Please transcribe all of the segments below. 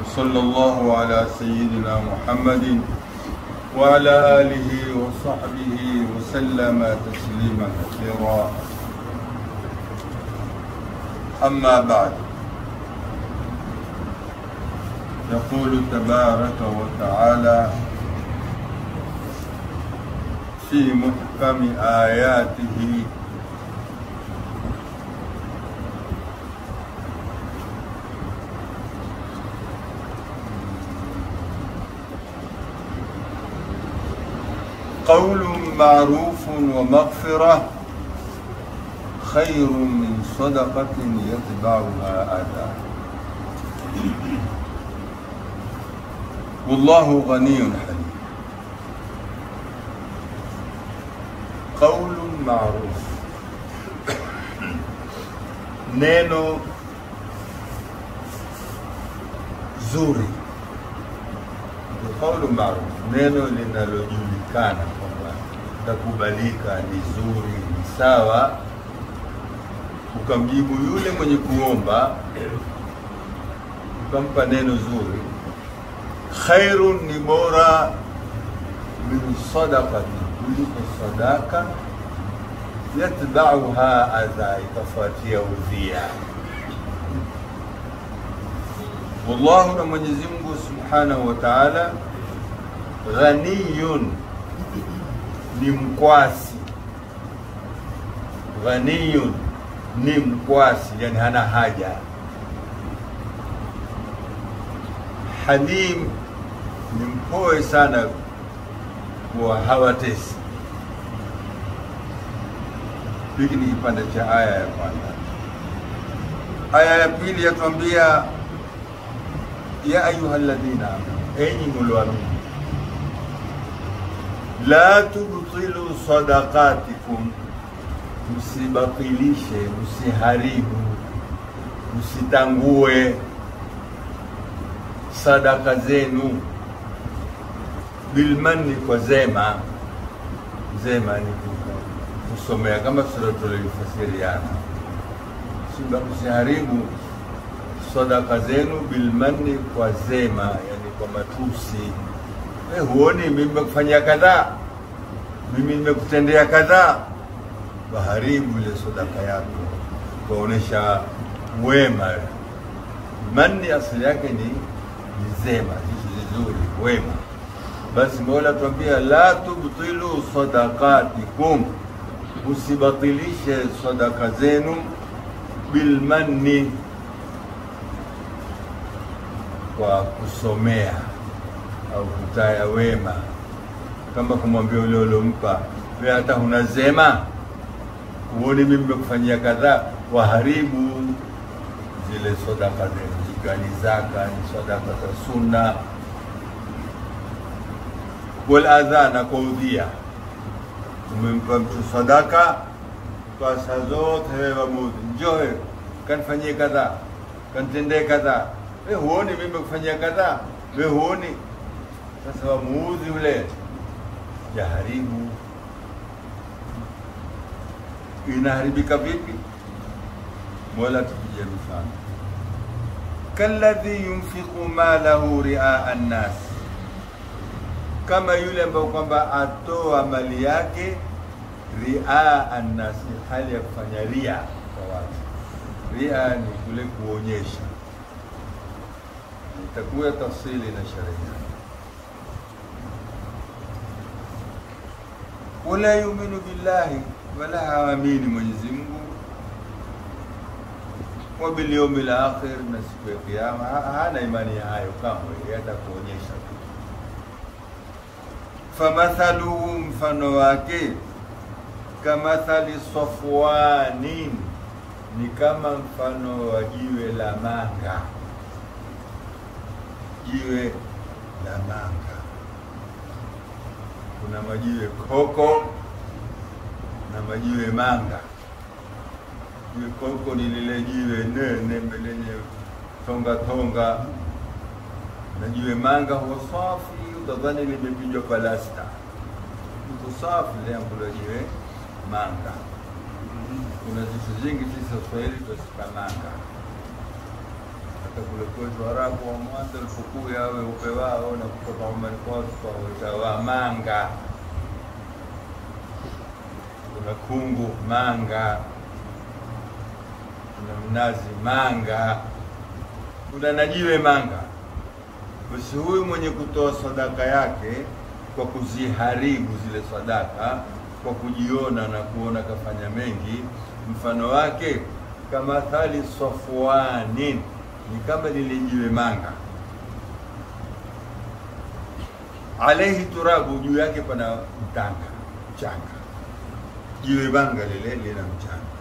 وصلى الله على سيدنا محمد وعلى آله وصحبه وسلم تسليما كثيرا أما بعد يقول تبارك وتعالى في محكم آياته قول معروف ومغفرة خير من صدقة يتبعها أذى والله غني حليم قول معروف neno zuri ni kaulu maruf, neno linalojulikana kwamba takubalika, ni zuri, ni sawa, ukamjibu yule mwenye kuomba, ukampa neno zuri, khairun ni bora min sadaqati, kuliko sadaka yatbauha adha, itafuatia udhia. Wallahu, na Mwenyezi Mungu subhanahu wa taala, ghaniyun, ni mkwasi. Ghaniyun ni mkwasi, yani hana haja. Halim ni mpoe sana, kuwa hawatesi hiki ni kipande cha aya ya kwanza. Aya ya pili yatuambia ya ayuha alladhina amanu, enyi mlioamini, la tubtilu sadaqatikum, msibatilishe, msiharibu, msitangue sadaka zenu bilmanni, kwa zema. Zema ni kusomea kama tulifasiriana, msiharibu sadaka zenu bilmanni, kwa zema, yani kwa matusi. Eh, huoni mimi nimekufanyia kadhaa, mimi nimekutendea kadhaa, waharibu ile sadaka yako, kuonesha wema. Manni asili yake ni ni zema, vitu vizuri, wema. Basi Mola tuambia la tubtilu sadaqatikum usibatilishe sadaka zenu bilmanni, kwa kusomea au kutaya wema, kama kumwambia ule uliompa wewe, hata huna zema, huoni mimi nimekufanyia kadhaa, waharibu zile sadaka zenu, zikiwa ni zaka, ni sadaka za sunna, wal adha, na kwa udhia umempa mtu sadaka kwa saa zote, wewe wamudhi, njoo wewe kanifanyie kadhaa, kanitendee kadhaa. Wewe huoni mimi nimekufanyia kadhaa? Wewe huoni? Sasa wamuudhi ule, jaharibu. Inaharibika vipi? Mola tupige mfano, kalladhi yunfiqu malahu riaa nnas kama yule ambayo kwamba atoa mali yake ria annasi, hali ya kufanya ria kwa watu. Ria ni kule kuonyesha, itakuwa tafsili na sharia. Wala yuminu billahi, wala haamini Mwenyezi Mungu, wa bil yawmil akhir, na siku ya Kiyama. Hana imani ya hayo kamwe, hata kuonyesha tu famathaluhu, mfano wake kamathali safwanin, ni kama mfano wa jiwe la manga. Jiwe la manga, kuna majiwe koko na majiwe manga. Jiwe koko ni lile jiwe nene lenye tonga tonga, na jiwe manga huwa safi utadhani limepigwa palasta, iko safi liambulo jiwe manga. Kuna zitu zingi sisi Waswahili twazita manga. hata kule kwetu Arabu wa mwanzo alipokuya weupe wao na kutoka Omani kwao tukaweta Wamanga, kuna kungu manga, kuna mnazi manga, kuna najiwe manga. Basi huyu mwenye kutoa sadaka yake kwa kuziharibu zile sadaka, kwa kujiona na kuona kafanya mengi, mfano wake kama thali safwanin, ni kama lile jiwe manga, alaihi turabu, juu yake pana mtanga mchanga. Jiwe manga lile lina mchanga,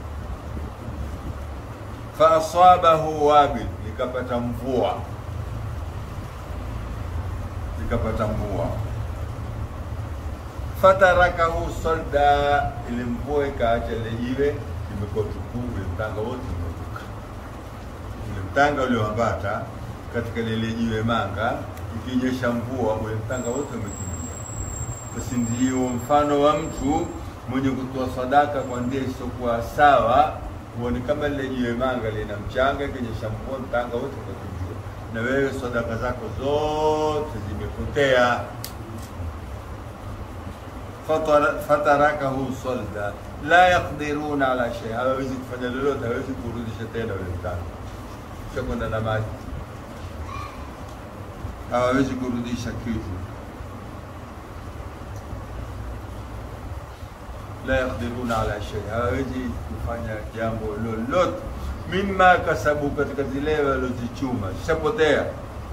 fa asabahu wabil, likapata mvua likapata mvua fatarakahu solda, ile mvua ikaacha ile jiwe limekuwa tupu, ule mtanga wote umeruka. Ule mtanga ulioambata katika lile jiwe manga, ikinyesha mvua, ule mtanga wote umekimbia. Basi ndio mfano wa mtu mwenye kutoa sadaka kwa njia isiyokuwa sawa, huoni kama lile jiwe manga lina mchanga, ikinyesha mvua, mtanga wote umekimbia, na wewe sadaka zako zote zimepotea fatarakahu solda la yaqdiruna ala shay, hawawezi kufanya lolote, hawezi kurudisha tena ule mtanga, shakwenda na maji, hawawezi kurudisha kitu. La yaqdiruna ala shay, hawawezi kufanya jambo lolote, mimma kasabu, katika zile walozichuma, shapotea.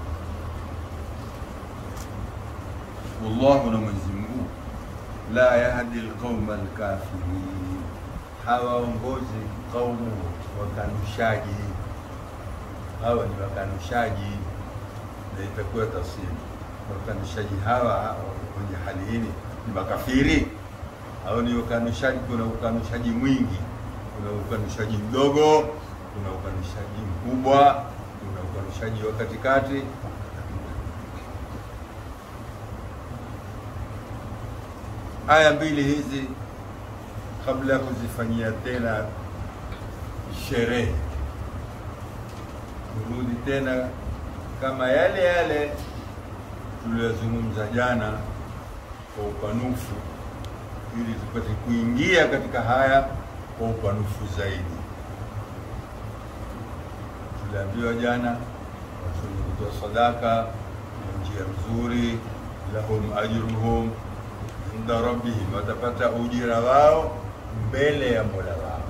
Wallahu, na Mwenyezi Mungu la yahdi alqauma alkafirin, hawaongozi kaumu wakanushaji. Hawa ni wakanushaji, na itakuwa tafsiri wakanushaji hawa wenye hali hii ni makafiri au ni ukanushaji? Kuna ukanushaji mwingi, kuna ukanushaji mdogo, kuna ukanushaji mkubwa, kuna ukanushaji wa katikati. Aya mbili hizi kabla ya kuzifanyia tena sherehe, kurudi tena kama yale yale tuliyozungumza jana kwa upanufu, ili tupate kuingia katika haya kwa upanufu zaidi. Tuliambiwa jana watu wenye kutoa sadaka ni njia nzuri, lahum ajruhum inda rabbihim, watapata ujira wao mbele ya mola wao.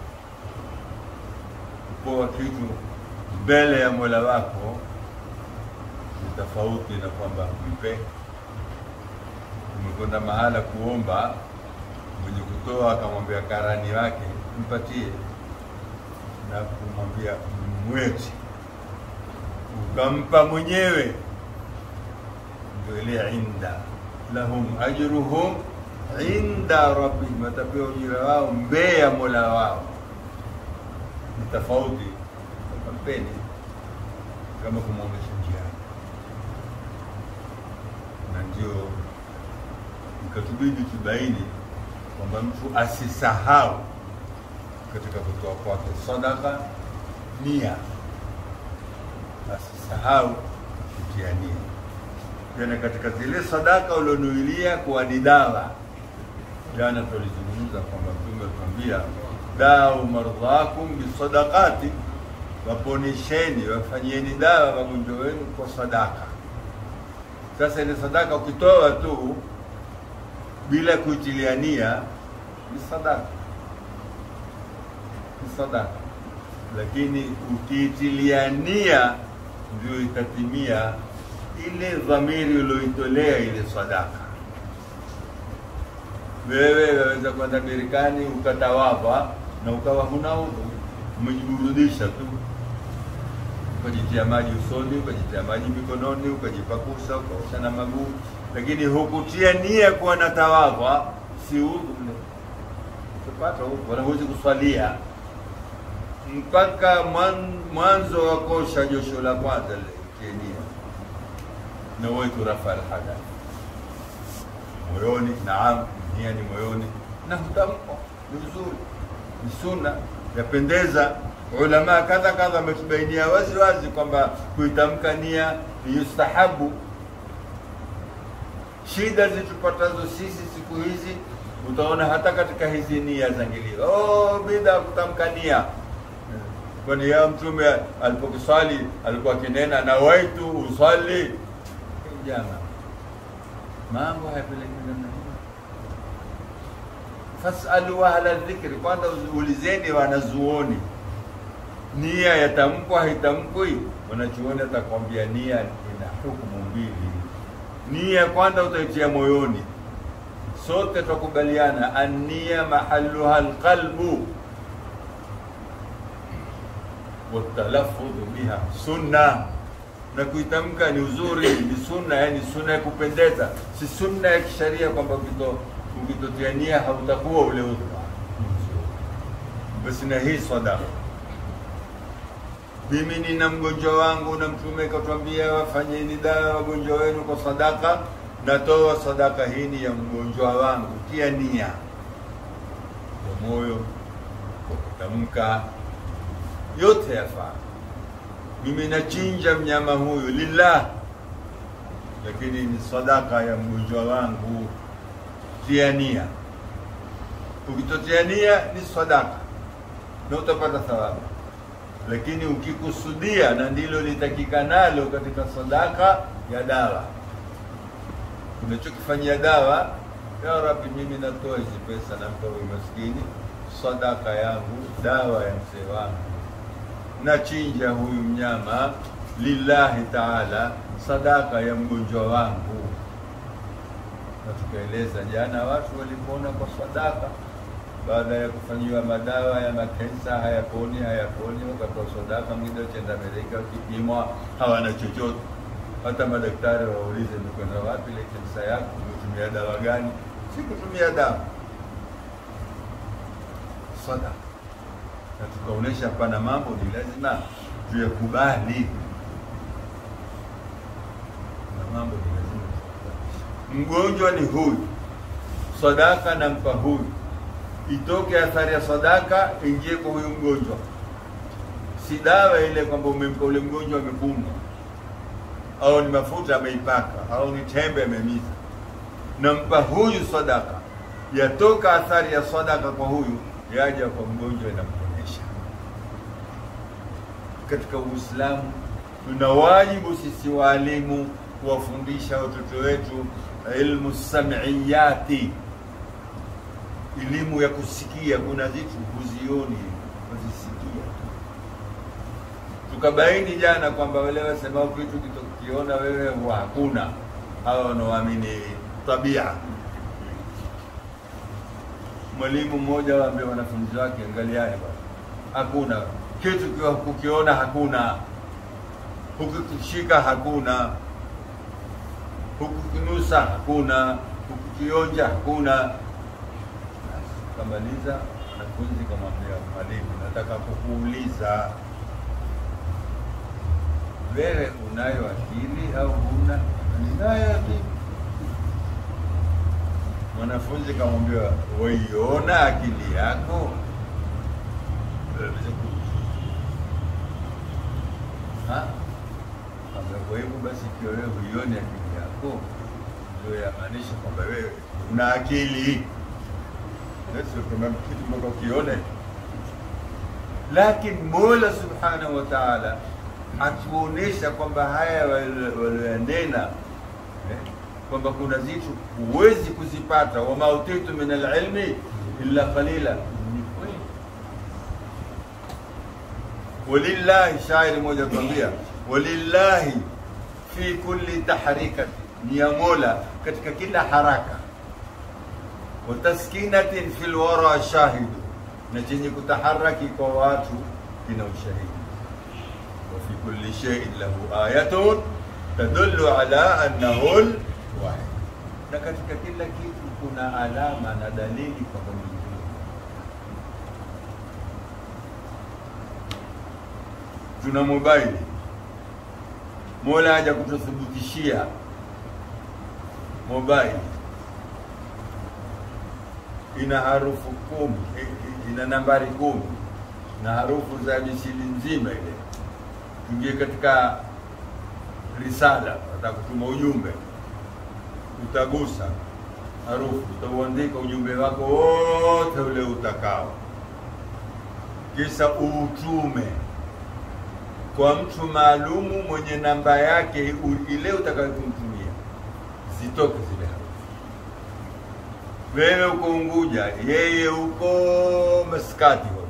Kupoa kitu mbele ya mola wako ni tofauti na kwamba mpe. Umekwenda mahala kuomba, mwenye kutoa akamwambia karani wake mpatie, na kumwambia mweti, ukampa mwenyewe, ndio ile inda lahum ajruhum inda rabbihim, watapewa ujira wao mbele ya mola wao. Ni tofauti kampeni kama kumwonyesha njiani, na ndio ikatubidi tubaini kwamba mtu asisahau katika kutoa kwake sadaka nia, asisahau kutia nia tena katika zile sadaka ulionuilia kuwa ni dawa. Jana tulizungumza kwamba Mtume atuambia dau mardhakum bisadaqati, waponesheni wafanyieni dawa wagonjwa wenu kwa sadaka. Sasa ile sadaka ukitoa tu bila kuitilia nia ni sadaka, ni sadaka, lakini ukiitilia nia ndio itatimia ile dhamiri ulioitolea ile sadaka. Wewe waweza kwenda Marekani ukatawadha na ukawa huna udhu, umejiburudisha tu, ukajitia maji usoni, ukajitia maji mikononi, ukajipakusa, ukaosha na maguu, lakini hukutia nia kuwa na tawadha, si udhu ule, utapata udhu, wala huwezi kuswalia mpaka mwanzo wa kosha josho la kwanza litie nia nawaitu rafa alhadath moyoni. Naam, nia ni moyoni na hutamko ni vizuri, ni sunna, yapendeza. ulama kadha kadha wametubainia wazi wazi kwamba kuitamka nia ni yustahabu. Shida zitupatazo sisi siku hizi, utaona hata katika hizi nia za ngilio, oh, bidha kutamka nia kwani ya mtume alipokuswali alikuwa akinena na waitu uswali jana mambo hayapeleki namna hiyo fasalu ahla dhikri kwanza ulizeni wanazuoni nia yatamkwa haitamkwi wanachuoni atakwambia nia ina hukumu mbili nia kwanza utaitia moyoni sote tukubaliana annia mahaluha alqalbu watalaffudhu biha sunna, na kuitamka ni uzuri, ni sunna, yani sunna ya kupendeza, si sunna ya kisharia kwamba ukito ukitotia nia hautakuwa ule udhu. Basi na hii sadaka, mimi nina mgonjwa wangu na Mtume katwambia wafanyeni dawa wagonjwa wenu kwa sadaka, natoa sadaka hii ni ya mgonjwa wangu, tia nia kwa moyo, kwa kutamka yote yafaa. Mimi nachinja mnyama huyu lillah, lakini ni sadaka ya mgonjwa wangu. Tia nia. Ukitotia nia ni sadaka na utapata thawabu, lakini ukikusudia, na ndilo litakikanalo katika sadaka ya dawa, unachokifanyia dawa, ya Rabbi, mimi natoa hizi pesa, nampa huyu maskini sadaka yangu, dawa ya mzee wangu nachinja huyu mnyama lillahi taala, sadaka ya mgonjwa wangu. Na tukaeleza jana, watu walipona kwa sadaka baada ya kufanyiwa madawa ya makensa, hayaponi hayaponi, wakatoa sadaka. Mwingine chenda Amerika, wakipimwa hawana chochote. Hata madaktari waulize, umekwenda wapi ile kensa yako? Umetumia dawa gani? Sikutumia dawa, sadaka na tukaonesha pana mambo ni lazima tuyakubali, na mambo ni lazima mgonjwa ni huyu, sadaka nampa huyu, itoke athari ya sadaka ingie kwa huyu mgonjwa, si dawa ile kwamba umempa ule mgonjwa amekunywa, au ni mafuta ameipaka, au ni tembe amemiza. Nampa huyu sadaka, yatoka athari ya sadaka kwa huyu, yaja kwa mgonjwa inampa katika Uislamu tuna wajibu sisi waalimu kuwafundisha watoto wetu ilmu samiyati, elimu ya kusikia. Kuna vitu huzioni, huzisikia tu. Tukabaini jana kwamba wale wasemao kitu kitokiona wewe huwa hakuna, hawa wanaoamini tabia. Mwalimu mmoja waambia wanafunzi wake, angaliani bwana, hakuna kitu kiwa kukiona hakuna, hukukishika hakuna, hukukinusa hakuna, hukukionja hakuna. Kamaliza, wanafunzi kamwambia mwalimu, nataka kukuuliza wewe, unayo akili au huna? Ninayo akili. Mwanafunzi kamwambia, waiona akili yako? Kwa hivyo basi, ikiwa wewe huioni akili yako, ndio yamaanisha kwamba wewe una akili, kitu ukione. Lakini Mola subhanahu wa taala hatuonesha kwamba haya walioyanena eh, kwamba kuna zitu huwezi kuzipata, wama utitu min alilmi illa qalila walillahi, shairi moja tuambia, walillahi fi kulli tahrikati, ni ya Mola katika kila haraka, wa taskinatin fil wara shahidu, na chenye kutaharaki kwa watu kina ushahidi. Wa fi kulli shay'in lahu ayatun tadullu ala annahu wahid, na katika kila kitu kuna alama na dalili kwamba tuna mobile Mola haja kututhibitishia mobile ina harufu kumi, ina nambari kumi. na harufu za misili nzima ile. Tuingie katika risala, atakutuma ujumbe, utagusa harufu, utauandika ujumbe wako wote ule utakao, kisha uutume kwa mtu maalumu mwenye namba yake u- ile utakayokumtumia, zitoke zile harufu. Wewe uko Unguja, yeye uko Maskati, huko.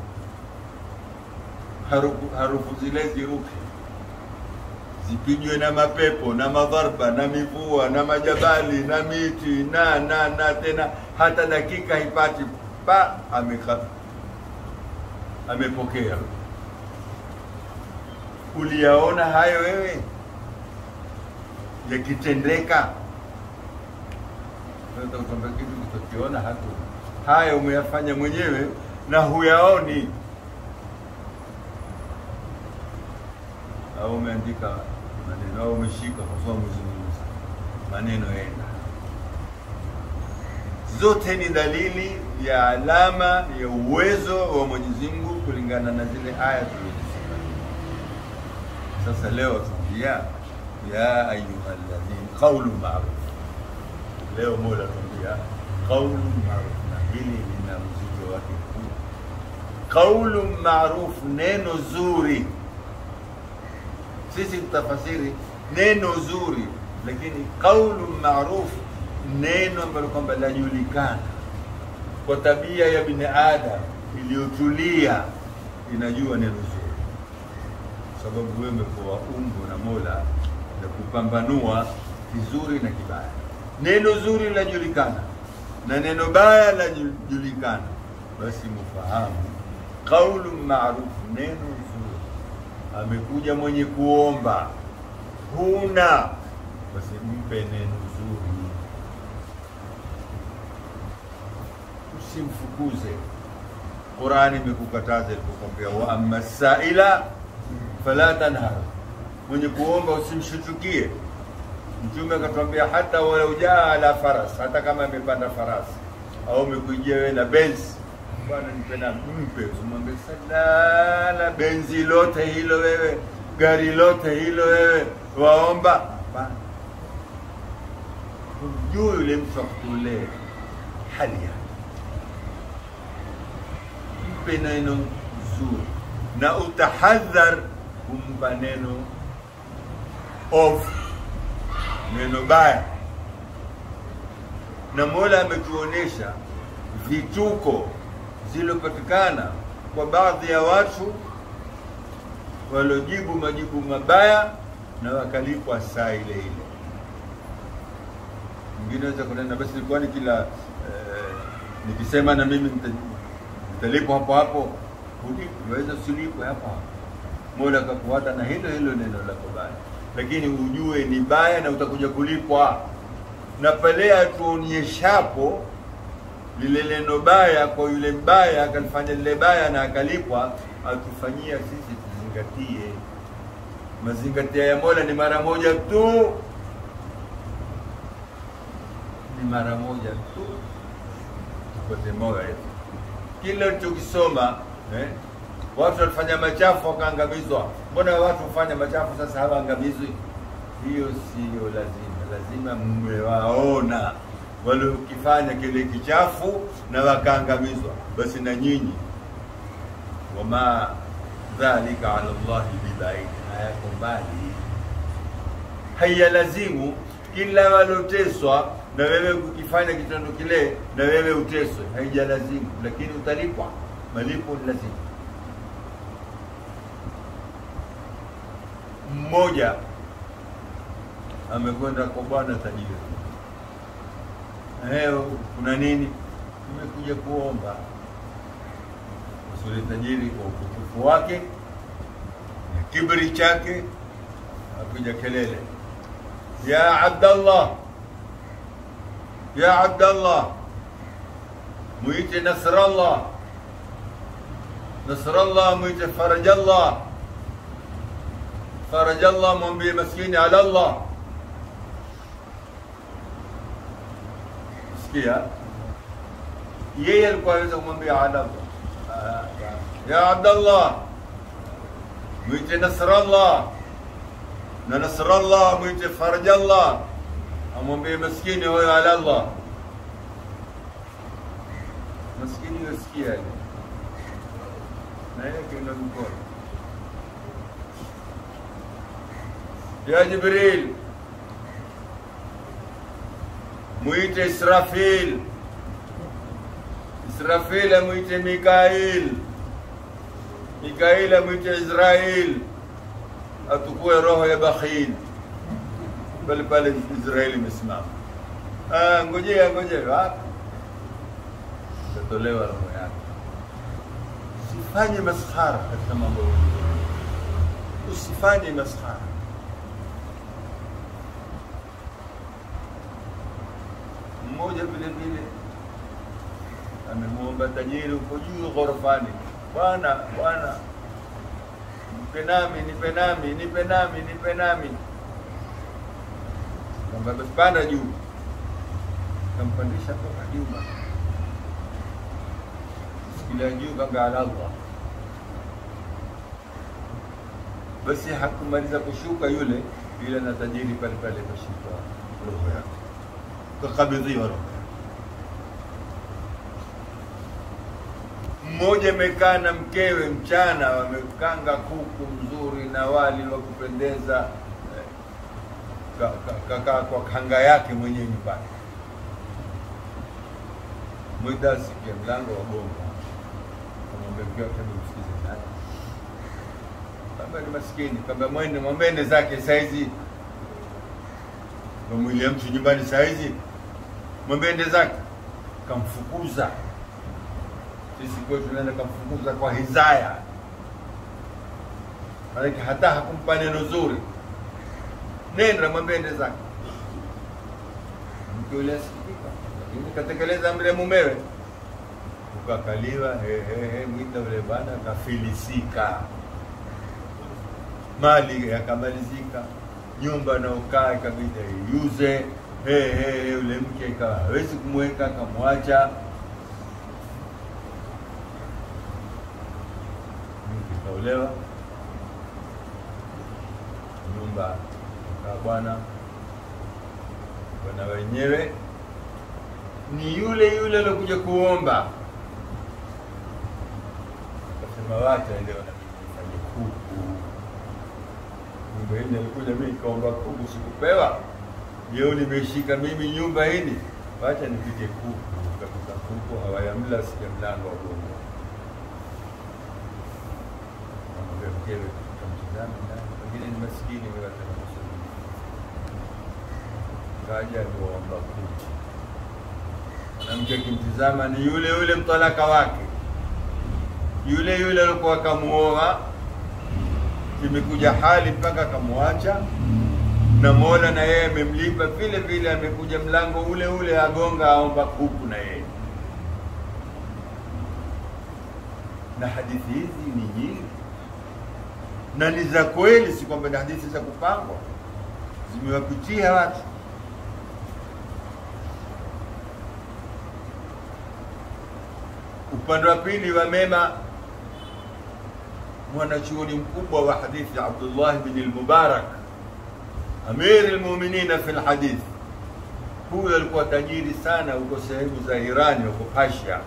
harufu, harufu zile ziruke zipigwe na mapepo na madharba na mivua na majabali na miti na na na tena hata dakika hipati pa ameka amepokea uliyaona hayo wewe yakitendeka Sasa utakwambia kitu kitokiona hatu haya umeyafanya mwenyewe na huyaoni au umeandika maneno au umeshika kwa umezungumza maneno yenda zote ni dalili ya alama ya uwezo wa Mwenyezi Mungu kulingana na zile aya tulizosema. Sasa leo tuambia ya ayuha alladhin qawlu ma'ruf. Leo Mola tuambia qawlu ma'ruf, na hili lina mzigo wake mkubwa. Qawlu ma'ruf, neno zuri. Sisi tutafasiri neno zuri, lakini qawlu ma'ruf neno ambalo kwamba lajulikana kwa tabia ya binadamu iliyotulia, inajua neno zuri, sababu wewe umepewa umbo na Mola la kupambanua kizuri na kibaya. Neno zuri lajulikana na neno baya lajulikana, basi mufahamu qaulu ma'ruf, neno zuri. Amekuja mwenye kuomba, huna basi mpe neno zuri usimfukuze. Qurani imekukataza ilipokwambia, wa amma saila fala tanhar, mwenye kuomba usimshutukie. Mtume akatwambia hata walau jaa ala faras, hata kama amepanda farasi au umekujia wewe na benzi, bwana nipe na mpe, usimwambie salala, benzi lote hilo wewe, gari lote hilo wewe, waomba. Hapana, humjui yule mtu akutolee hali yake mpe neno zuri na utahadhar kumpa neno ovu, neno baya. Na Mola ametuonesha vituko zilopatikana kwa baadhi ya watu waliojibu majibu mabaya na wakalipwa saa ile ile. Mwingine aweza kunena basi, kwani kila eh, nikisema na mimi nita- utalipwa hapo hapo, unaweza usilipwe hapo hapo. Mola akakuata na hilo hilo neno lako baya, lakini ujue ni baya na utakuja kulipwa. Na pale atuonyeshapo lile neno baya kwa yule mbaya, akalifanya lile baya na akalipwa, atufanyia sisi tuzingatie. Mazingatia ya Mola ni mara moja tu, ni mara moja tu, tupate moyo kile ulichokisoma eh? Watu walifanya machafu wakaangamizwa. Mbona watu hufanya machafu sasa hawaangamizwi? Hiyo siyo lazima. Lazima mmewaona waliokifanya kile kichafu na wakaangamizwa, basi na nyinyi, wama dhalika ala llahi bibaidi, hayako mbali. Haiyalazimu kila waloteswa na wewe ukifanya kitendo kile na wewe uteswe, haijalazimu, lakini utalipwa. Malipo ni lazima. Mmoja amekwenda kwa bwana tajiri, leo kuna nini? Nimekuja kuomba. Usule tajiri kwa utukufu wake na kibri chake, akuja kelele, ya Abdallah ya Abdallah, mwite Nasrallah, Nasrallah, mwite Farajallah, Farajallah, mwambie maskini ala Allah. Sikia, yeye alikuwa aweza kumwambia ala Allah, ya Abdallah, mwite Nasrallah, na Nasrallah mwite Farajallah, amwambie maskini huyo ala Allah. Maskini yosikia ile na yeye kenda mkono ya Jibril, mwite Israfil, Israfil amwite Mikail, Mikail amwite Israel, atukue roho ya bakhil pale pale. Israeli imesimama, Ah, ngojea ngojea, wapi itatolewa roho yake. Usifanye maskhara katika mambo ya ulimwengu. usifanye maskhara. Mmoja vile vile amemwomba tajiri huko juu ghorofani, bwana bwana, nipe nami nipe nami nipe nami nipe nami. Kwamba basi panda juu, kampandisha mpaka juu, sikilia juu kanga ala Allah. Basi hakumaliza kushuka yule, yule na tajiri pale pale kashika roho yake, kakabidhiwa roho yake. mmoja amekaa na mkewe mchana, wamekanga kuku mzuri na wali wa kupendeza, eh, ka- ka- kakaa kwa kanga yake mwenyewe nyumbani. Mwida asikia mlango wa gonga, kamwambia mke wake, "Hebu msikize nani?" Kamba ni maskini, kamba mwende mwambene zake saizi, kamwilia mtu nyumbani saizi, mwambende zake, kamfukuza sisi kwetu tunaenda kamfukuza kwa hizaya, maanake hata hakumpa neno zuri. Nenda mwambie ende zake. Mke yule asikitika, lakini katekeleza amri ya mumewe, ukakaliwa he, he, he, mwita yule bwana kafilisika, mali yakamalizika, nyumba naokaa ikabidi iuze. He, he, he, yule mke ikawa hawezi kumweka, akamwacha kaolewa nyumba kaa bwana bwana wenyewe ni yule yule aliokuja kuomba, akasema wacha leo na mimi nifanye kuku. Nyumba hii alikuja mimi kaomba kuku, sikupewa. Leo nimeshika mimi nyumba hili, wacha nipige kuku. Kapika kuku, hawayamla sikia mlango wa gongo Akamwambia mkewe, kamtizama ndani, pengine ni maskini wewe ataka kusudi. Kaja kuomba kuku, mwanamke akimtizama ni yule yule mtalaka wake, yule yule alikuwa akamuoa, imekuja hali mpaka akamwacha, na Mola na yeye amemlipa vile vile, amekuja mlango ule ule agonga, aomba kuku na yeye. Na hadithi hizi ni nyingi na ni za kweli, si kwamba ni hadithi za kupangwa, zimewapitia watu. Upande wa pili wa mema, mwanachuoni mkubwa wa hadithi Abdullah bin al-Mubarak, amir al-mu'minina fi al-hadith. Huyo alikuwa tajiri sana huko sehemu za Irani, huko Persia.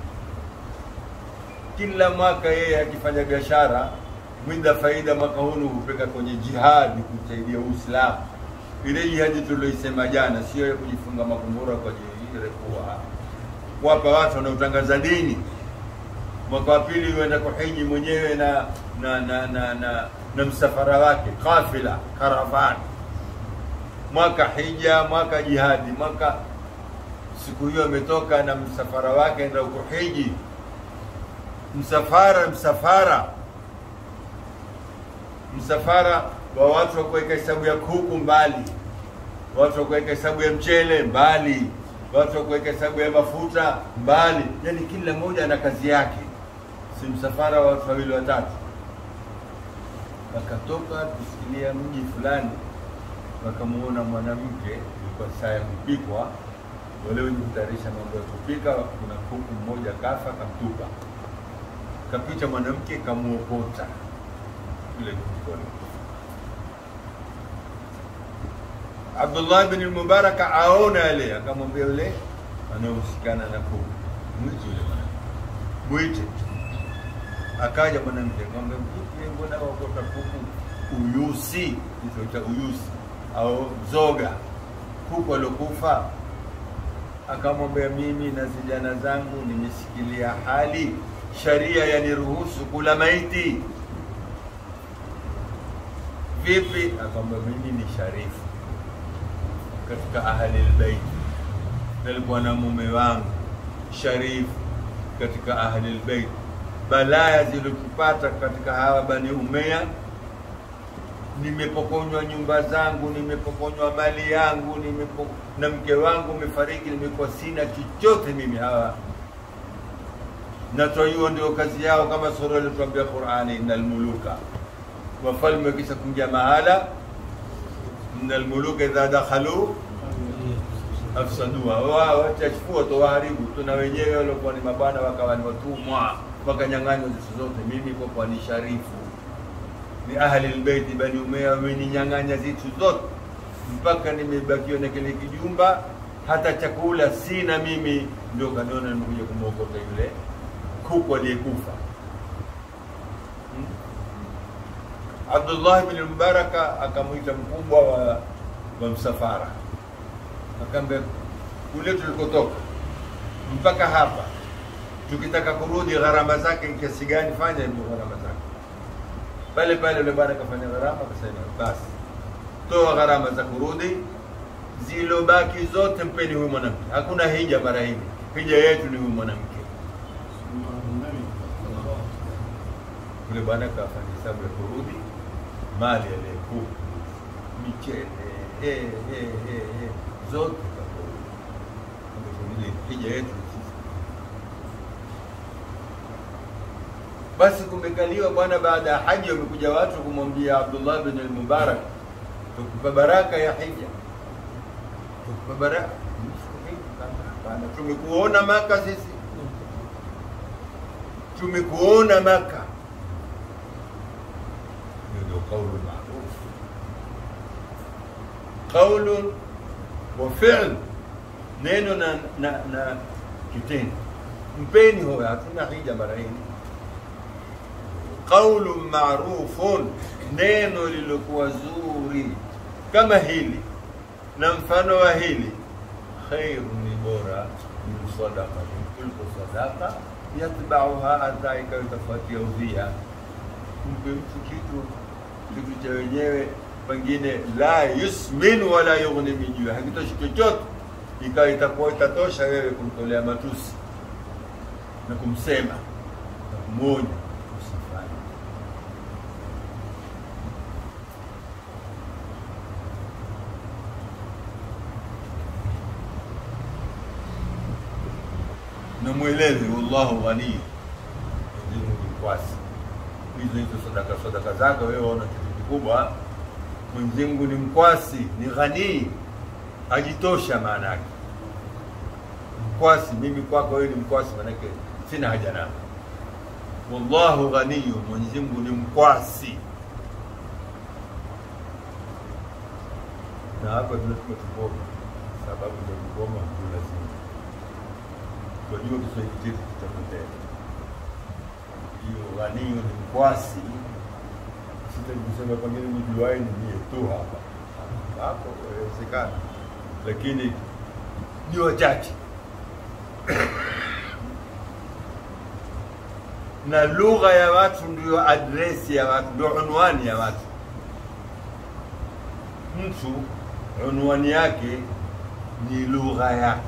Kila mwaka yeye akifanya biashara mwinda faida mwaka huu hupeka kwenye jihadi kusaidia Uislamu. Ile jihadi tulioisema jana, sio ya kujifunga makumbura kwa jili kuwa kuwapa watu wanaotangaza dini. Mwaka wa pili huenda kuhiji mwenyewe na na na na, na, na msafara wake kafila karavani, mwaka hija, mwaka jihadi, mwaka siku hiyo ametoka na msafara wake enda kuhiji, msafara msafara msafara wa watu wa kuweka hesabu ya kuku mbali, watu wa kuweka hesabu ya mchele mbali, watu wa kuweka hesabu ya mafuta mbali, yani kila mmoja ana kazi yake, si msafara wa watu wawili watatu. Wakatoka kusikilia mji fulani, wakamuona mwanamke, ilikuwa saa ya kupikwa, wale wenye kutayarisha mambo ya kupika, kuna kuku mmoja kafa, kamtupa kapita mwanamke kamuokota yule kuku Abdullah bin al-Mubarak aona yale, akamwambia yule anayehusikana na kuku, mwite yule mwanamke, mwite. Akaja mwanamke akamwambia, vipi, mbona wakota kuku uyusi, kitu cha uyusi au zoga, kuku aliokufa? Akamwambia, mimi na vijana zangu nimesikilia hali sharia yaniruhusu kula maiti. Vipi? Akamwambia, mimi ni sharifu katika ahli albayt, nilikuwa na mume wangu sharifu katika ahli albayt. Balaya zilizopata katika hawa bani Umayya, nimepokonywa nyumba zangu, nimepokonywa mali yangu, nimepo, na mke wangu umefariki, nimekuwa sina chochote mimi. Hawa natoa hiyo ndio kazi yao, kama sura ilituambia Qur'ani, innal muluka, wafalme wakisha kuingia mahala innal muluka idha dakhalu afsadua, wao watachukua tu waharibu tu, na wenyewe walikuwa ni mabwana wakawa ni watumwa, wakanyang'anywa zitu zote. Mimi kwa kuwa ni sharifu, ni ahli albayti bani Umayya, wameninyang'anya zitu zote mpaka nimebakiwa na kile kijumba, hata chakula sina mimi. Ndio kaniona nimekuja kumwokota yule kuku aliyekufa. Abdullah bin Mubaraka akamwita mkubwa wa, wa msafara akamwambia, kule tulikotoka mpaka hapa, tukitaka kurudi gharama zake ni kiasi gani? Fanya hivyo gharama zake. Pale pale yule bwana akafanya gharama, akasema basi, toa gharama za kurudi, zilobaki zote mpeni huyu mwanamke. Hakuna hija mara hii, hija yetu ni huyu mwanamke. Yule bwana kafanya hesabu ya kurudi mali aliyekuwa michele eh, eh, eh, eh, zote kakurudi. Ile hija yetu sisi. Basi kumekaliwa bwana, baada ya haji wamekuja watu kumwambia Abdullah bin al-Mubarak, tukupa baraka ya hija, tukupa baraka. Hapana, tumekuona Maka sisi, tumekuona Maka ndio kaulu maruf, qaulun wa fi'l, neno na, na, na kitendo. Mpeni huyo, hatuna hija mara hii. Qaulun marufun, neno lilokuwa zuri kama hili na mfano wa hili, khairu ni bora min sadaqa, kuliko sadaqa yatbauha adha, ikawa itafuatia udhia. Mpe mtu kitu kitu cha wenyewe pengine la yusmin wala yughni min juu, hakitoshi chochote, ikawa itakuwa itatosha wewe kumtolea matusi na kumsema na kumwonya usifanye. Na mweleze wallahu ghani, Mwenyezi Mungu ni kwasi hizo hizo sadaka sadaka zako wewe ona kitu kikubwa. Mwenyezi Mungu ni mkwasi, ni ghanii, ajitosha. Maana yake mkwasi, mimi kwako wewe ni mkwasi, maanake sina haja nako. Wallahu ghaniyu, Mwenyezi Mungu ni mkwasi. Na hapa tunasema tukoma, sababu ya kukoma ndio lazima tunajua Kiswahili chetu kitapotea hiyo ghaniyu ni mkwasi. Sitaki kusema pengine nijuae ni mie tu hapa hapo, inawezekana, lakini ni wachache na lugha ya watu ndio adresi ya watu, ndio unwani ya watu. Mtu unwani yake ni lugha yake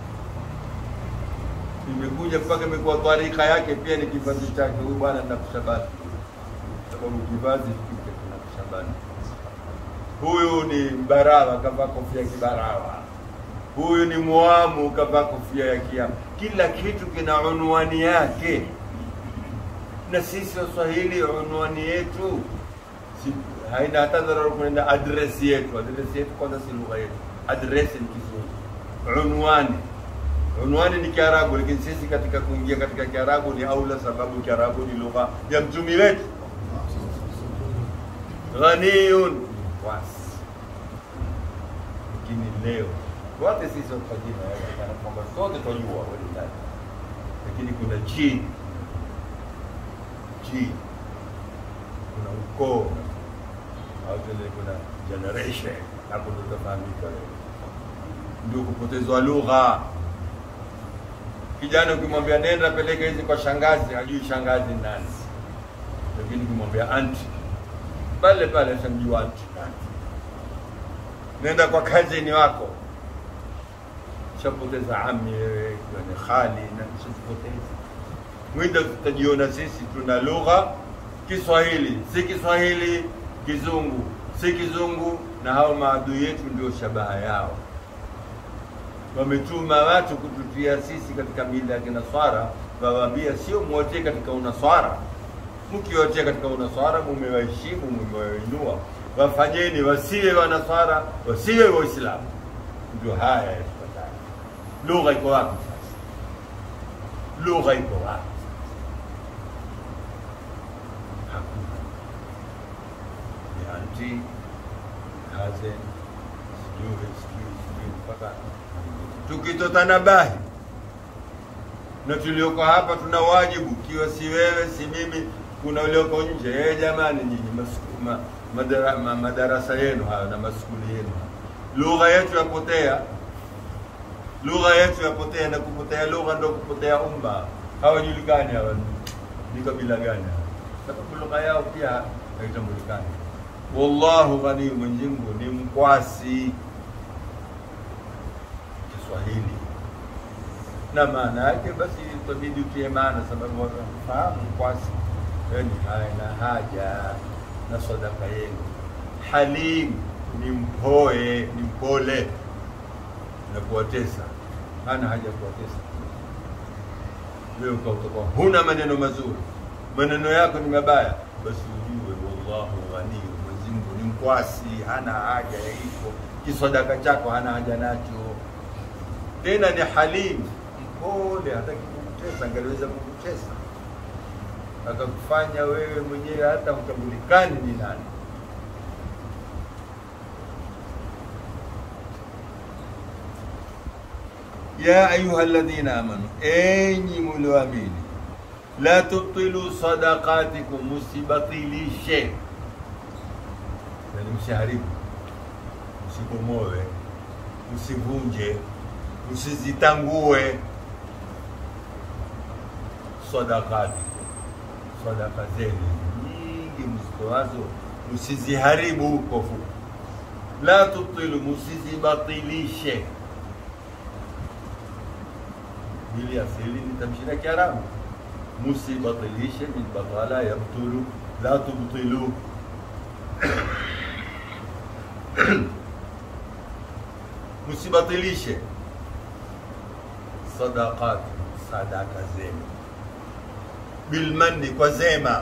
imekuja mpaka imekuwa tarika yake pia ni kivazi chake. Huyu bwana nakushabani, sababu kivazi kike kinakushabani. Huyu ni mbarawa, kavaa kofia kibarawa. Huyu ni mwamu, kavaa kofia ya kiamu. Kila kitu kina unwani yake, na sisi Waswahili unwani yetu si, haina hata dharura kuenda adresi yetu. Adresi yetu kwanza si lugha yetu, adresi ni Kiswahili. Unwani unwani ni Kiarabu, lakini sisi katika kuingia katika Kiarabu ni aula, sababu Kiarabu ni lugha ya mtumi wetu. Ghaniyun wasi, lakini leo wote sisi wafajina kana kwamba sote twajua walilahi, lakini kuna ji ji, kuna ukoo au vile kuna generation, hapo ndo utafahamika wewe ndio kupotezwa lugha. Kijana ukimwambia nenda peleka hizi kwa shangazi, hajui shangazi ni nani, lakini ukimwambia anti pale pale ashamjua anti nani. Nenda kwa kazini wako, shapoteza ami wewe, ikiwa ni khali na shapoteza mwida. Tutajiona sisi tuna lugha Kiswahili, si Kiswahili Kizungu, si Kizungu, na hao maadui yetu ndio shabaha yao wametuma watu kututia sisi katika mila ya kinaswara, wawaambia sio mwote katika unaswara. Mkiwotea katika unaswara, mumewaheshimu, mumewainua, wafanyeni wasiwe wanaswara, wasiwe Waislamu. Ndio haya yafuatayo. Lugha iko wapi sasa? Lugha iko wapi? Hakuna. Ni anti hazen sijui sijui sijui mpaka tukitotanabahi na tulioko hapa tuna wajibu, kiwa si wewe si mimi, kuna ulioko nje. Eh, jamani, nyinyi masiku- ma, madara, ma, madarasa yenu hayo na maskuli yenu, lugha yetu yapotea, lugha yetu yapotea, na kupotea lugha ndo kupotea umma. Hawajulikani hawa ni kabila gani hawa, sababu lugha yao pia haitambulikani. Wallahu ghani, Mwenyezi Mungu ni mkwasi Kiswahili na maana yake basi itabidi utie maana, sababu wanafahamu kwasi yani haina haja na sadaka yenu. Halim ni mpoe, ni mpole na kuwatesa, hana haja ya kuwatesa. Wewe ukautakuwa huna maneno mazuri, maneno yako ni mabaya, basi ujue wallahu ghani, Mwenyezi Mungu ni mkwasi, hana haja ya hivyo. Kisadaka chako hana haja nacho tena ni halim mpole, hataki kukutesa. Angaliweza kukutesa akakufanya wewe mwenyewe hata hutambulikani ni nani. ya ayuha alladhina amanu, enyi mulioamini, la tubtilu sadaqatikum, musibatilishe, yani msiharibu, msibomoe, msivunje usizitangue sadakati, sadaka zenu nyingi mzitoazo usiziharibu. Kwa fupi, la tubtilu, musizibatilishe. Hili asili ni tamshi la Kiarabu, musibatilishe min batala yabtulu, la tubtilu musibatilishe sadaqati, sadaka zenu, bilmanni, kwa zema,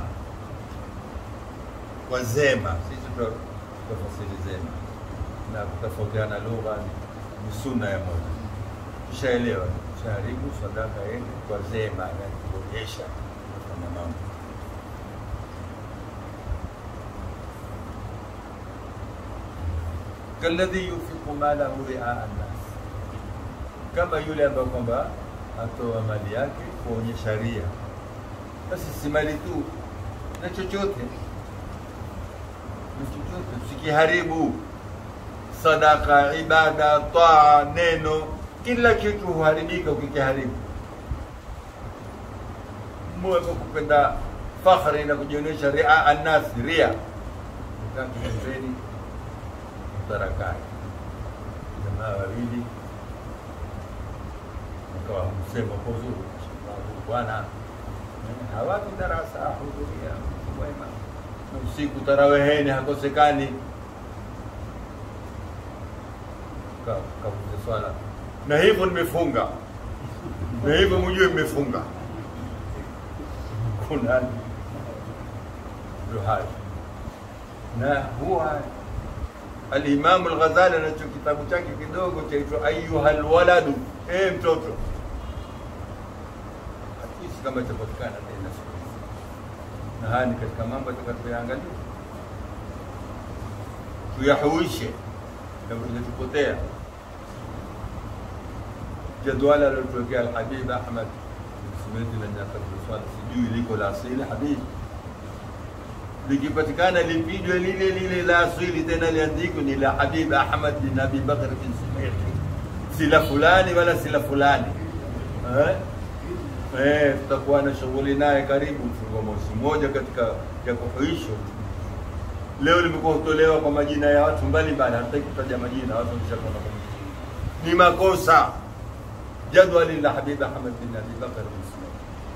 kwa zema. Sisi tutafasiri zema na kutofautiana lugha ni sunna ya moja. Tushaelewa, tushaharibu sadaka yenu kwa zema, yani kuonyesha kufanya mambo kalladhi yunfiqu malahu ria nnas kama yule ambaye kwamba atoa mali yake kuonyesha ria. Basi si mali tu, na chochote na chochote, usikiharibu. Sadaka, ibada, taa, neno, kila kitu huharibika ukikiharibu. Moyo kwa kupenda fakhri na kujionyesha ria annas, ria ukakipembeni mtarakani, jamaa wawili akawa msemo kwa uzuri bwana hawapi darasa hudhuria mwema na usiku taraweheni hakosekani kavuza swala na hivyo nimefunga na hivyo mjue mmefunga kuna ndio hayo na huwa Alimamu Al-Ghazali anacho kitabu chake kidogo chaitwa Ayyuhal Waladu, e mtoto kama itapatikana tena siku hizi, na haya ni katika mambo tutakayoyaangalia, tuyahuishe kama tupotea. Jadwala alilotuwekea Alhabib Ahmad simeti la nyakati sijui liko la asili Habib likipatikana lipijwe lile lile la asili tena liandikwe ni la Habib Ahmad bin Abi Bakr bin Sumeti, si la fulani wala si la fulani eh? Eh, tutakuwa na shughuli naye karibu mfungo mosi moja katika ya kuhuisho. Leo limekuwa hutolewa kwa majina ya watu mbalimbali, hataki kutaja majina, watu wameshakuwa ni makosa. Jadwali la Habib Ahmad bin Abi Bakr bin Sumeti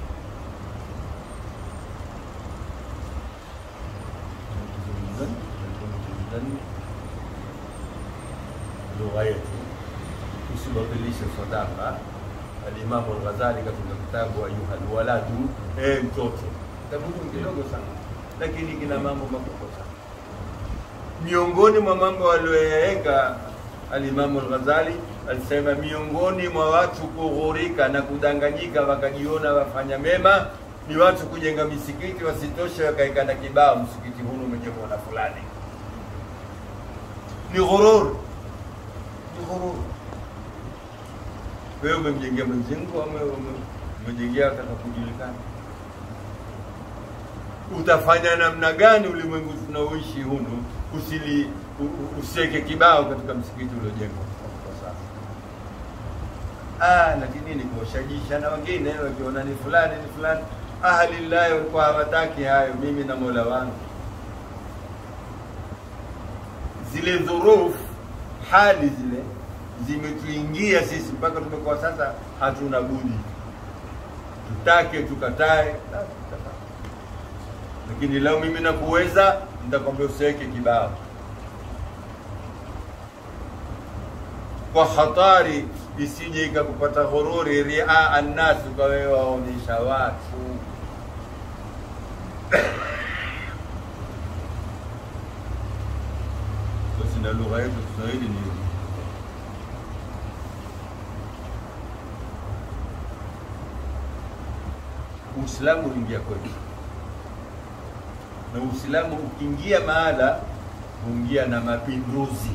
lugha yetu usibatilishe sadaka. Alimamu Al-Ghazali katika kitabu Ayuha Alwaladu, eh, mtoto kitabu kidogo sana, lakini kina mambo makubwa sana. Miongoni mwa mambo walioyaweka Alimamu Al-Ghazali alisema, miongoni mwa watu kughurika na kudanganyika wakajiona wafanya mema ni watu kujenga misikiti, wasitoshe wakaeka na kibao, msikiti huu umejengwa na fulani. Ni ghurur, ni ghurur. Wewe umemjengea mwenzangu ama umejengea kata kujulikana? Utafanya namna gani ulimwengu tunaoishi hunu usili usiweke kibao katika msikiti uliojengwa kwa sasa? Ah, lakini ni kuwashajisha na wengine wakiona ni fulani ni fulani ahlillahi walikuwa hawataki hayo. Mimi na mola wangu, zile dhuruf, hali zile zimetuingia sisi mpaka tumekuwa sasa hatuna budi, tutake tukatae, lakini leo mimi nakuweza, nitakwambia usiweke kibao kwa hatari isije ikakupata ghururi, ria annas, ukawe waonyesha watu basi. Na lugha yetu Kiswahili ni Uislamu uliingia kwetu, na Uislamu ukiingia mahala huingia na mapinduzi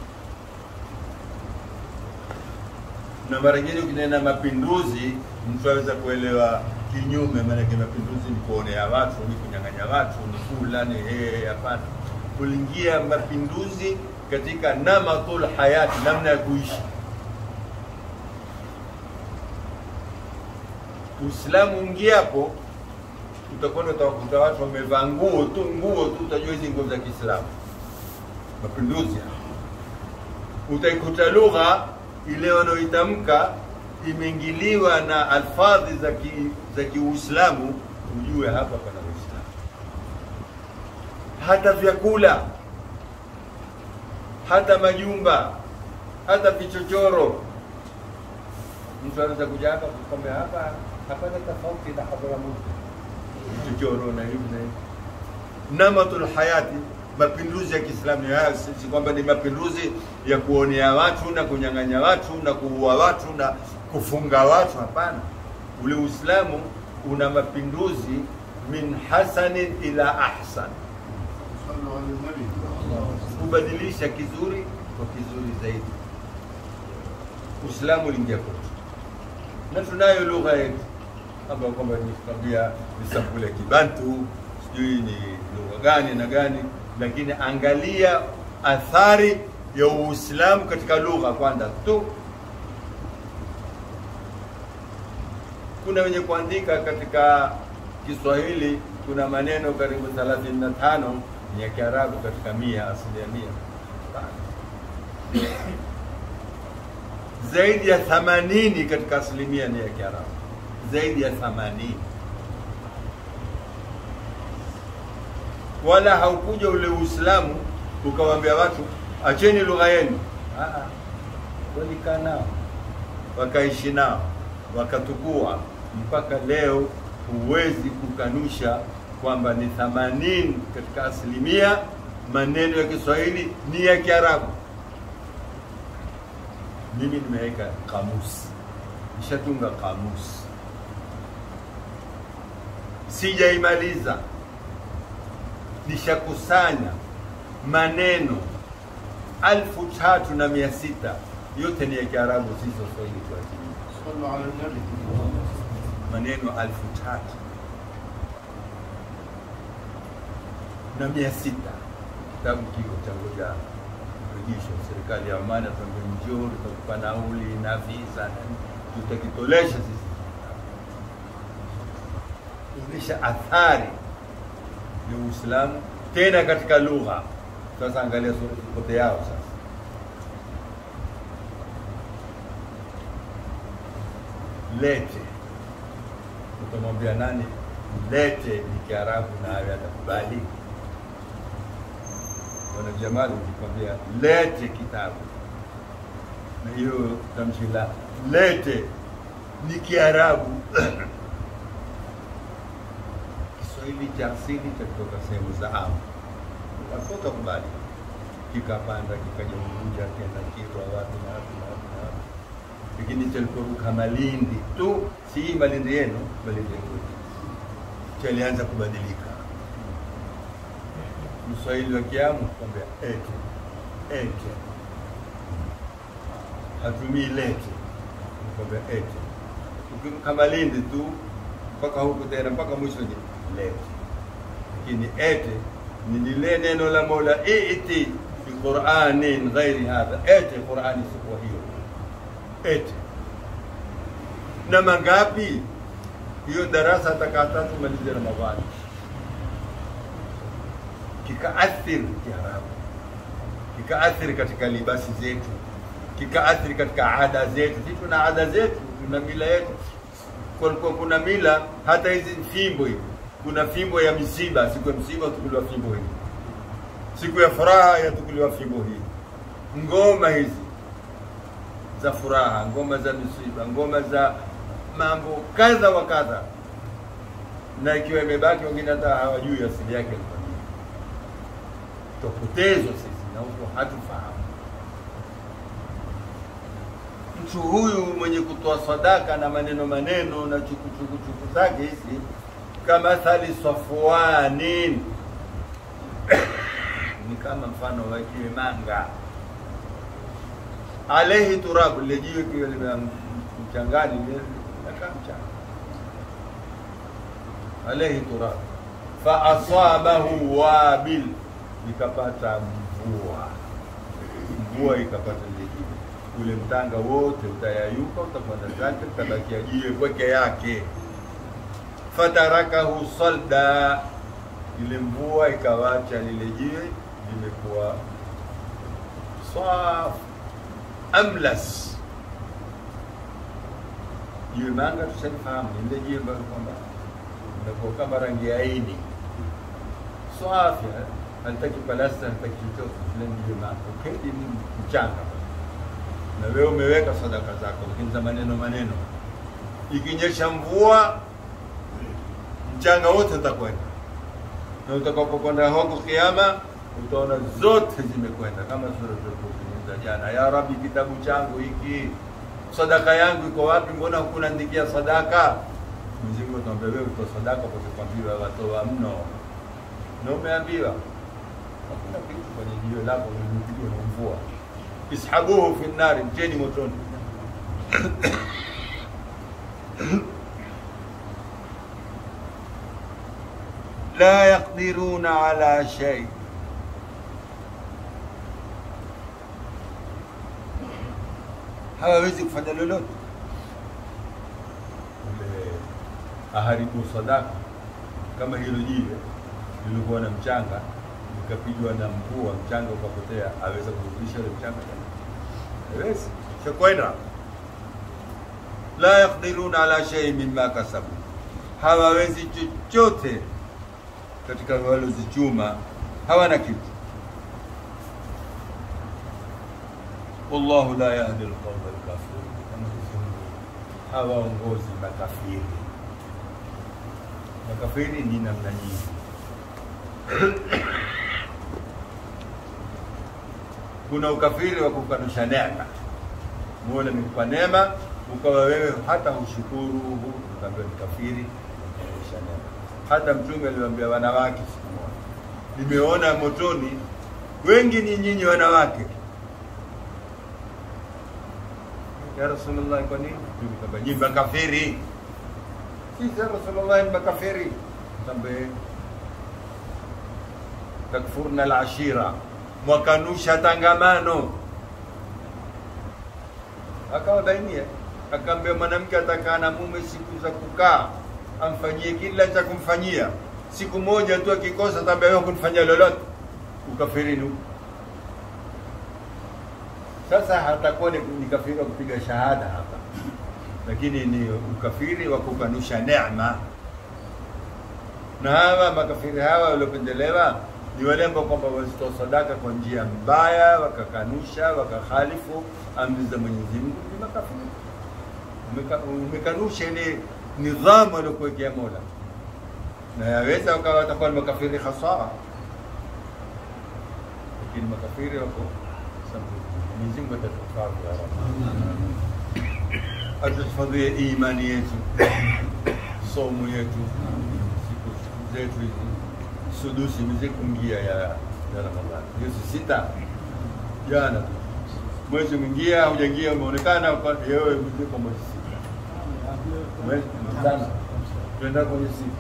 na mara nyingine ukinena mapinduzi mtu aweza kuelewa kinyume. Maanake mapinduzi ni kuonea watu, ni kunyang'anya watu, ni kula, ni hehe. Hapana, kulingia mapinduzi katika namatul hayati, namna ya kuishi. Uislamu ungiapo, utakwenda utawakuta watu wamevaa nguo tu nguo tu, utajua hizi nguo za Kiislamu. Mapinduzi utaikuta lugha ile wanaoitamka imeingiliwa na alfadhi za ki, za Kiuislamu, ujue hapa pana Uislamu. Hata vyakula, hata majumba, hata vichochoro. Mtu anaweza kuja hapa kukwambia hapa hapana tofauti na Hadramaut, vichochoro na hivi na hivi. Namatul hayati mapinduzi ya Kiislamu ni haya, si kwamba ni mapinduzi ya kuonea watu na kunyang'anya watu na kuua watu na kufunga watu. Hapana, ule Uislamu una mapinduzi min hasanin ila ahsan, kubadilisha kizuri kwa kizuri zaidi. Uislamu uliingia kwetu na tunayo lugha yetu ambayo kwamba nikwambia ni sampuli ya Kibantu, sijui ni lugha gani na gani lakini angalia athari ya Uislamu katika lugha kwanza tu. Kuna wenye kuandika katika Kiswahili, kuna maneno karibu 35 ni ya Kiarabu katika mia, asilimia mia. Zaidi ya 80 katika asilimia ni ya Kiarabu, zaidi ya 80 wala haukuja ule Uislamu ukawaambia watu acheni lugha yenu. Walikaa nao wakaishi nao wakatukua, mpaka leo huwezi kukanusha kwamba ni themanini katika asilimia maneno ya Kiswahili ni ya Kiarabu. Mimi nimeweka kamusi, nishatunga kamusi sijaimaliza, nishakusanya maneno alfu tatu na mia sita yote ni ya Kiarabu, si Kiswahili kwa ajili صلوا على النبي maneno alfu tatu na mia sita kitabu kiko cha ngoja rejesho serikali ya Oman atuambia njoo tutakupa nauli na visa na nini, tutakitolesha sisi kuonyesha athari ya Uislamu tena katika lugha. Sasa angalia sura kote yao sasa lete utamwambia nani lete ni kiarabu nayo atakubali bwana jamali ukikwambia lete kitabu na hiyo tamshi la lete ni kiarabu kiswahili cha asili cha kutoka sehemu za amu akoka kubali kikapanda kikaja Unguja kenda Kilwa wapi na wapi na wapi na wapi lakini chaliporuka Malindi tu, si hii Malindi yenu, Malindi yetu, chalianza kubadilika. Mswahili wa Kiamu kwambia ete ete, hatumii lete, kwambia ete. Ukiruka Malindi tu mpaka huku tena mpaka mwisho ni lete, lakini ete ni lile neno la Mola iti fi quranin ghairi hadha, ete Qurani sikuwa hiyo ete na mangapi hiyo darasa atakataa tumalize Ramadhani kikaathiri Kiarabu, kikaathiri katika libasi zetu, kikaathiri katika ada zetu. Sisi tuna ada zetu, tuna mila yetu. Kulikuwa kuna mila hata hizi fimbo hivi, kuna fimbo ya misiba, siku ya msiba tukuliwa fimbo hii, siku ya furaha yatukuliwa fimbo hii, ngoma hizi za furaha, ngoma za misiba, ngoma za mambo kadha wa kadha, na ikiwa imebaki wengine hata hawajui asili yake ilikuwa nini. Tupotezwa sisi na huko hatufahamu. Mtu huyu mwenye kutoa sadaka na maneno maneno na chukuchuku chuku zake hizi kama thali safwanin ni kama mfano wa jiwe manga alaihi turabu, lile jiwe kiwa lime mchangani linakaa mchanga, alaihi turabu, fa asabahu wabil, ikapata mvua, mvua ikapata lile jiwe, ule mtanga wote utayayuka, utakwenda zake, utabakia jiwe peke yake. Fatarakahu salda, ile mvua ikawacha lile jiwe limekuwa safi amlas jiwe manga tushalifahamu ni lile jiwe ambalo kwamba inakuwa kama rangi ya aini safi halitaki palasta halitaki chochote vile ni jiwe manga uketi ni mchanga na wewe umeweka sadaka zako lakini za maneno maneno ikinyesha mvua mchanga wote utakwenda na utakapokwenda huko kiama utaona zote zimekwenda kama sura za jana, ya Rabbi, kitabu changu hiki, sadaka yangu iko wapi? Mbona hukunandikia sadaka? Mwenyezi Mungu atuambia wewe utoa sadaka kwa kuambiwa watoa mno, na umeambiwa hakuna kitu kwenye jiwe lako lilipigwa na mvua, ishabuhu fi nnari, mteni motoni. la yaqdiruna ala shay hawawezi kufanya lolote. Ule aharibu sadaka kama hilo jiwe lilikuwa na mchanga likapigwa na mvua, mchanga ukapotea, aweza kurudisha ule mchanga tena? Hawezi, shakwenda. La yaqdiruna ala shay mimma kasabu, hawawezi chochote katika walozichuma, hawana kitu. wallahu la yahdi alqawma alkafirin, hawaongozi makafiri. Makafiri ni namna nyingi. Kuna ukafiri wa kukanusha neema. Mola amekupa neema, ukawa wewe hata ushukuru, ukaambiwa ni kafiri, kukanusha neema. Hata Mtume aliwaambia wanawake siku moja, nimeona motoni wengi ni nyinyi wanawake. Ya Rasulullah, kwa nini? Mtume kwamba nyinyi makafiri. Sisi ya Rasulullah ni makafiri. Tambe takfurna alashira, mwakanusha tangamano. Akawabainia, akaambia mwanamke atakaa na mume siku za kukaa, amfanyie kila cha kumfanyia. Siku moja tu akikosa, tambia wewe kunifanyia lolote, ukafirini huko. Sasa hatakuwa ni ni kafiri wa kupiga shahada hapa, lakini ni ukafiri wa kukanusha neema. Na hawa makafiri hawa waliopendelewa ni wale ambao kwamba wazitoa sadaka kwa njia mbaya, wakakanusha, wakakhalifu amri za Mwenyezi Mungu, ni makafiri. Umeka- Umekanusha ile nidhamu aliyokuwekea Mola, na yaweza wakawa watakuwa ni makafiri hasara, lakini makafiri wako sababu Mwenyezi Mungu atatuhifadhi ya Rabbi, atuhifadhie imani yetu, somo yetu, siku zetu hizi sudusi mize kuingia ya ya Ramadhani, hiyo si sita jana tu. mwezi mwingia hujaingia, umeonekana uka- yewe mziko mwezi sita, mwezi tano, tuenda kwenye sita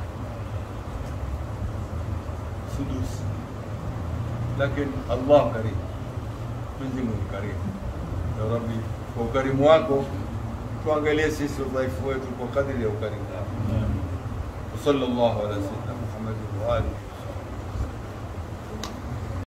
sudusi, lakini Allah karim, Mwenyezi Mungu karimu. Ya Rabbi, kwa ukarimu wako tuangalie sisi udhaifu wetu kwa kadiri ya ukarimu wako. وصلى الله على سيدنا محمد وآله